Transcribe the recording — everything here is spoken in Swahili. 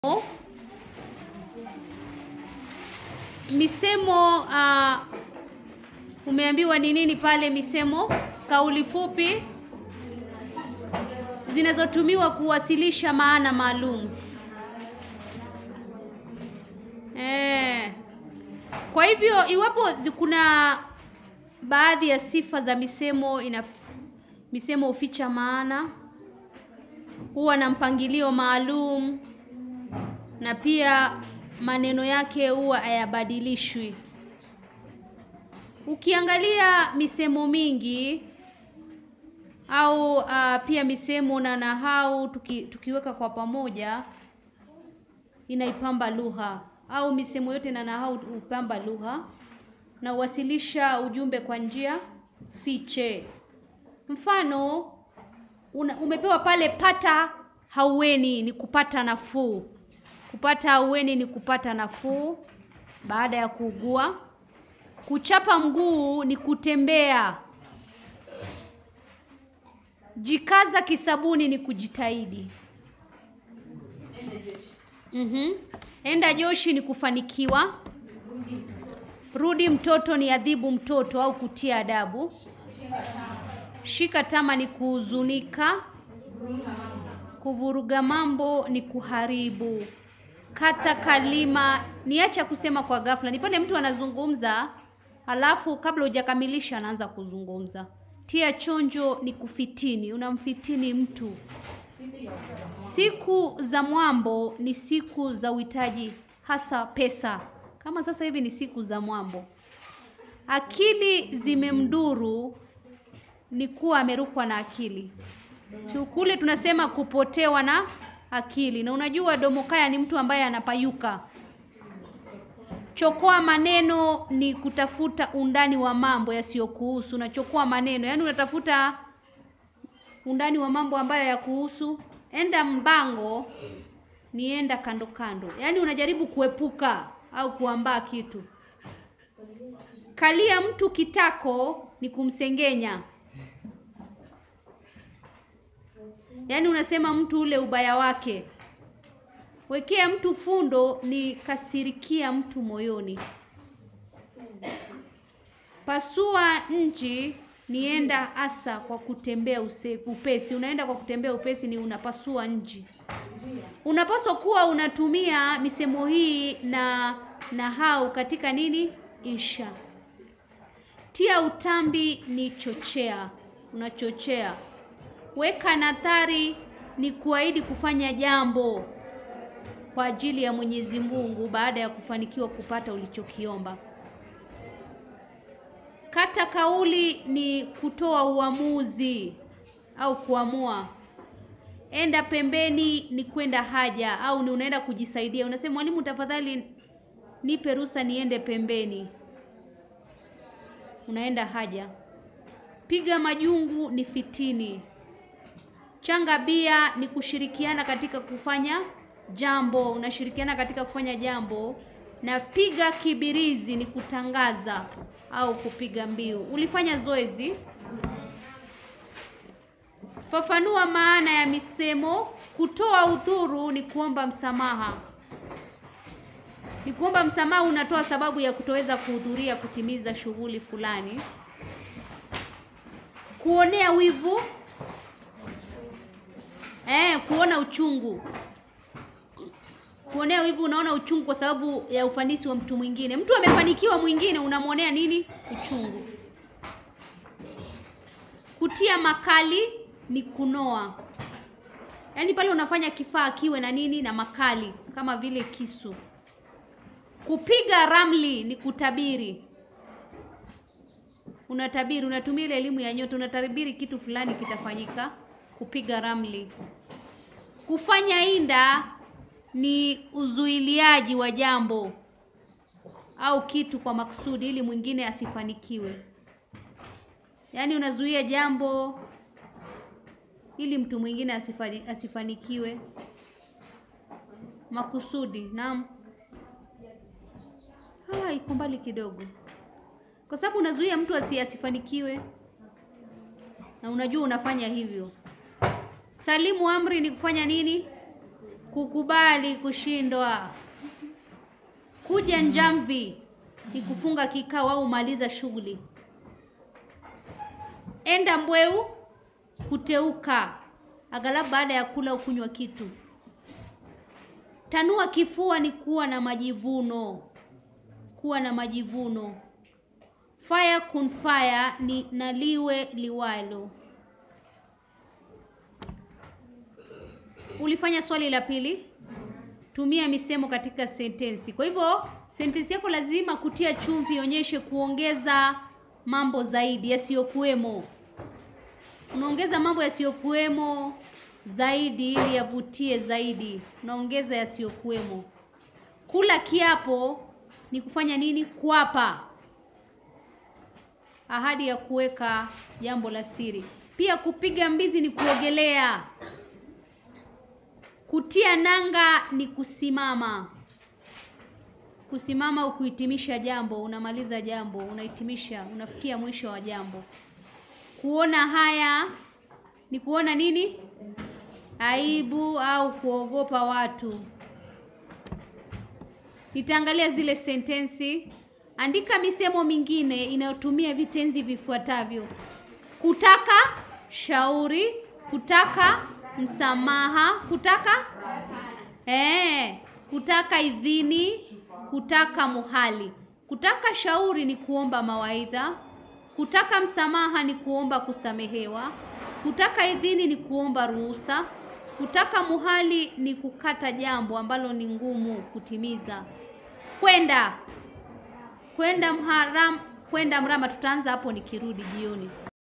misemo uh, umeambiwa ni nini pale? Misemo, kauli fupi zinazotumiwa kuwasilisha maana maalum. Eh. Kwa hivyo iwapo zi- kuna baadhi ya sifa za misemo ina misemo huficha maana, huwa na mpangilio maalum na pia maneno yake huwa hayabadilishwi. Ukiangalia misemo mingi au uh, pia misemo na nahau tuki, tukiweka kwa pamoja inaipamba lugha au misemo yote na nahau hupamba lugha na huwasilisha ujumbe kwa njia fiche. Mfano una, umepewa pale pata haueni ni kupata nafuu. Kupata haueni ni kupata nafuu baada ya kuugua. Kuchapa mguu ni kutembea. Jikaza kisabuni ni kujitahidi. Mhm. Enda Joshi ni kufanikiwa. Rudi mtoto ni adhibu mtoto au kutia adabu. Shika tama ni kuhuzunika. Kuvuruga mambo ni kuharibu. Kata kalima niacha kusema kwa ghafla. Ni pale mtu anazungumza halafu kabla hujakamilisha anaanza kuzungumza. Tia chonjo ni kufitini, unamfitini mtu. Siku za mwambo ni siku za uhitaji hasa pesa. Kama sasa hivi ni siku za mwambo. Akili zimemduru ni kuwa amerukwa na akili. So, kule tunasema kupotewa na akili, na unajua domokaya ni mtu ambaye anapayuka. Chokoa maneno ni kutafuta undani wa mambo yasiyokuhusu. Unachokoa maneno, yaani unatafuta undani wa mambo ambayo yakuhusu. Enda mbango ni enda kando kando, yaani unajaribu kuepuka au kuambaa kitu. Kalia mtu kitako ni kumsengenya, yaani unasema mtu ule ubaya wake. Wekea mtu fundo ni kasirikia mtu moyoni. Pasua nchi nienda asa kwa kutembea use, upesi. Unaenda kwa kutembea upesi ni unapasua nchi. Unapaswa kuwa unatumia misemo hii na nahau katika nini? Insha. Tia utambi ni chochea, unachochea. Weka nadhari ni kuahidi kufanya jambo kwa ajili ya Mwenyezi Mungu baada ya kufanikiwa kupata ulichokiomba. Kata kauli ni kutoa uamuzi au kuamua. Enda pembeni ni kwenda haja au ni unaenda kujisaidia. Unasema mwalimu, tafadhali nipe ruhusa niende pembeni. Unaenda haja. Piga majungu ni fitini. Changa bia ni kushirikiana katika kufanya jambo, unashirikiana katika kufanya jambo. Na piga kibirizi ni kutangaza au kupiga mbiu. Ulifanya zoezi. Fafanua maana ya misemo. Kutoa udhuru ni kuomba msamaha. Ni kuomba msamaha, unatoa sababu ya kutoweza kuhudhuria kutimiza shughuli fulani. Kuonea wivu eh, kuona uchungu. Kuonea wivu, unaona uchungu kwa sababu ya ufanisi wa mtu mwingine. Mtu amefanikiwa, mwingine unamwonea nini? Uchungu. Kutia makali ni kunoa, yaani pale unafanya kifaa kiwe na nini na makali, kama vile kisu. Kupiga ramli ni kutabiri. Unatabiri, unatumia ile elimu ya nyota, unatabiri kitu fulani kitafanyika. Kupiga ramli. Kufanya inda ni uzuiliaji wa jambo au kitu kwa makusudi ili mwingine asifanikiwe. Yaani unazuia jambo ili mtu mwingine asifani, asifanikiwe makusudi. Naam. Ah, iko mbali kidogo, kwa sababu unazuia mtu asi asifanikiwe na unajua unafanya hivyo. Salimu amri ni kufanya nini? kukubali kushindwa. Kuja njamvi ni kufunga kikao au maliza shughuli. Enda mbweu, kuteuka, aghalabu baada ya kula au kunywa kitu. Tanua kifua ni kuwa na majivuno, kuwa na majivuno. Fire kun fire ni naliwe liwalo. Ulifanya swali la pili, tumia misemo katika sentensi. Kwa hivyo sentensi yako lazima kutia chumvi, ionyeshe kuongeza mambo zaidi yasiyokuwemo. Unaongeza mambo yasiyokuwemo zaidi ili yavutie zaidi, unaongeza yasiyokuwemo. Kula kiapo ni kufanya nini? Kuapa, ahadi ya kuweka jambo la siri. Pia kupiga mbizi ni kuogelea. Kutia nanga ni kusimama. Kusimama au kuhitimisha jambo, unamaliza jambo, unahitimisha, unafikia mwisho wa jambo. Kuona haya ni kuona nini? Aibu au kuogopa watu. Nitaangalia zile sentensi. Andika misemo mingine inayotumia vitenzi vifuatavyo: kutaka shauri, kutaka msamaha, kutaka eh, kutaka idhini, kutaka muhali. Kutaka shauri ni kuomba mawaidha, kutaka msamaha ni kuomba kusamehewa, kutaka idhini ni kuomba ruhusa, kutaka muhali ni kukata jambo ambalo ni ngumu kutimiza. Kwenda kwenda mharam, kwenda mrama, tutaanza hapo nikirudi jioni.